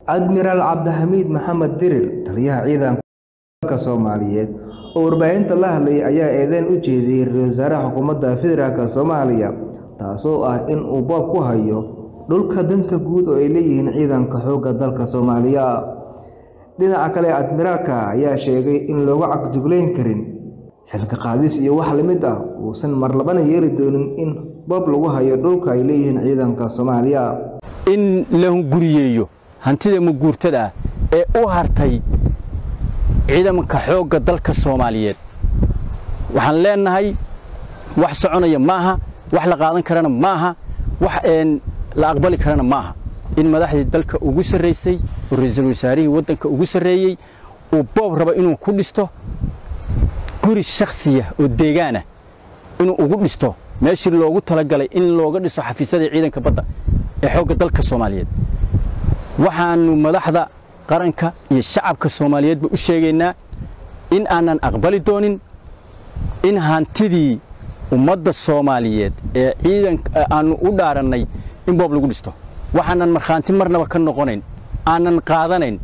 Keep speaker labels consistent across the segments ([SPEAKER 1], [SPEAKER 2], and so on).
[SPEAKER 1] admiraal cabdixamiid maxamed dirir taliyaha ciidanka soomaaliyeed oo warbaahinta la hadlayay ayaa eedeyn u jeediyey ra-iisul wasaaraha xukuumadda federaalk soomaaliya taasoo ah in uu boob ku hayo dhulka danta guud oo ay leeyihiin ciidanka xoogga dalka soomaaliya dhinaca kale admiraalka ayaa sheegay in looga cagjuglayn karin xilka qaadis iyo wax lamid ah uusan marlabana yeeli doonin in boob lagu hayo dhulka ay leeyihiin ciidanka soomaaliya
[SPEAKER 2] in la hunguriyeeyo hantida maguurtada ah ee u hartay ciidanka xoogga dalka soomaaliyeed waxaan leenahay wax soconaya maaha wax la qaadan karana maaha wax la aqbali karana maaha in madaxdii dalka ugu sarraysay oo ra-iisul wasaarihii waddanka ugu sarreeyey uu boob raba inuu ku dhisto guri shakhsiya oo deegaanah inuu ugu dhisto meeshii loogu talagalay in looga dhiso xafiisyadii ciidanka badda ee xoogga dalka soomaaliyeed waxaannu madaxda qaranka iyo shacabka soomaaliyeedba u sheegaynaa in aanan aqbali doonin in hantidii ummadda soomaaliyeed ee ciidanka aannu u dhaarannay in boob lagu dhisto waxaanan markhaanti marnaba ka noqonayn aanan qaadanayn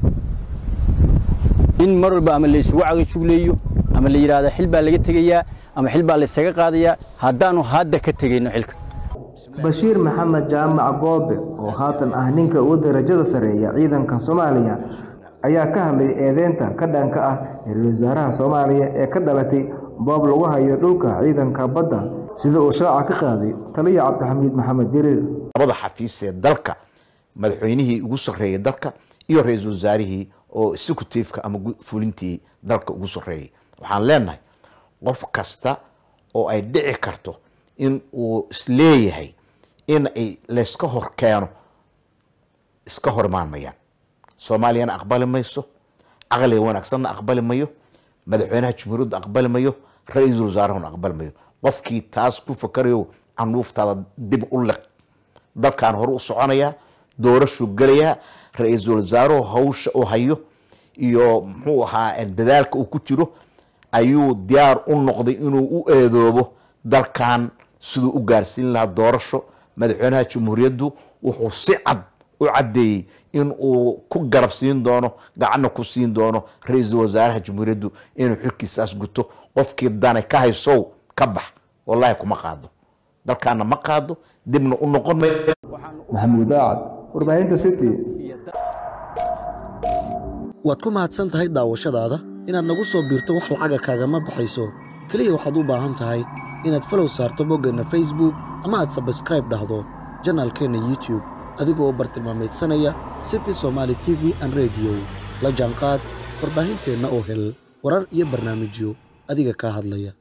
[SPEAKER 2] in mar walba ama laysugu cagajugleeyo ama la yidhaahdo xil baa laga tegayaa ama xil baa laysaga qaadayaa haddaannu hadda ka tegayno xilka
[SPEAKER 1] bashiir maxamed jaamac goobe oo haatan ah ninka ugu darajada sareeya ciidanka soomaaliya ayaa ka hadlay eedeynta ka dhanka ah ra-iisul wasaaraha soomaaliya ee ka dhalatay boob lagu hayo dhulka ciidanka badda sida uu shaaca ka qaaday taliya cabdixamiid maxamed diriir
[SPEAKER 3] labada xafiis ee dalka madaxweynihii ugu sarreeyay dalka iyo ra-iisul wasaarihii oo executiveka ama fulintii dalka ugu sarreeyay waxaan leenahay qof kasta oo ay dhici karto in uu isleeyahay in ay layska hor keeno iska hor imaan mayaan soomaaliyana aqbali mayso caqliga wanaagsanna aqbali mayo madaxweynaha jumhuuriyadda aqbali mayo ra-iisul wasaarahuna aqbali mayo qofkii taas ku fakarayo canuuftaada dib u liq dalkan hore u soconayaa doorashuu gelayaa ra-iisul wasaaruhu hawsha uu hayo iyo muxuu ahaa dadaalka uu ku jiro ayuu diyaar u noqday inuu u eedoobo dalkan siduu u gaarsiin lahaa doorasho madaxweynaha jamhuuriyaddu wuxuu si cad u caddeeyey in uu ku garab siin doono gacanna ku siin doono ra-iisul wasaaraha jamhuuriyaddu inuu xilkiisaas guto qofkii dane ka haysow ka bax wallaahi kuma qaado dalkaana ma qaado dibna u noqon may
[SPEAKER 1] maxamuud aacad warbaahinta city
[SPEAKER 4] waad ku mahadsan tahay daawashadaada inaad nagu soo biirto wax lacaga kaagama baxayso keliya waxaad u baahan tahay inaad falow saarto boggeenna facebook ama aad sabskraib dhahdo janaalkeenna youtube adigoo bartilmaamaydsanaya city somaali t v an rediyo la jaanqaad warbaahinteenna oo hel warar iyo barnaamijyo adiga kaa hadlaya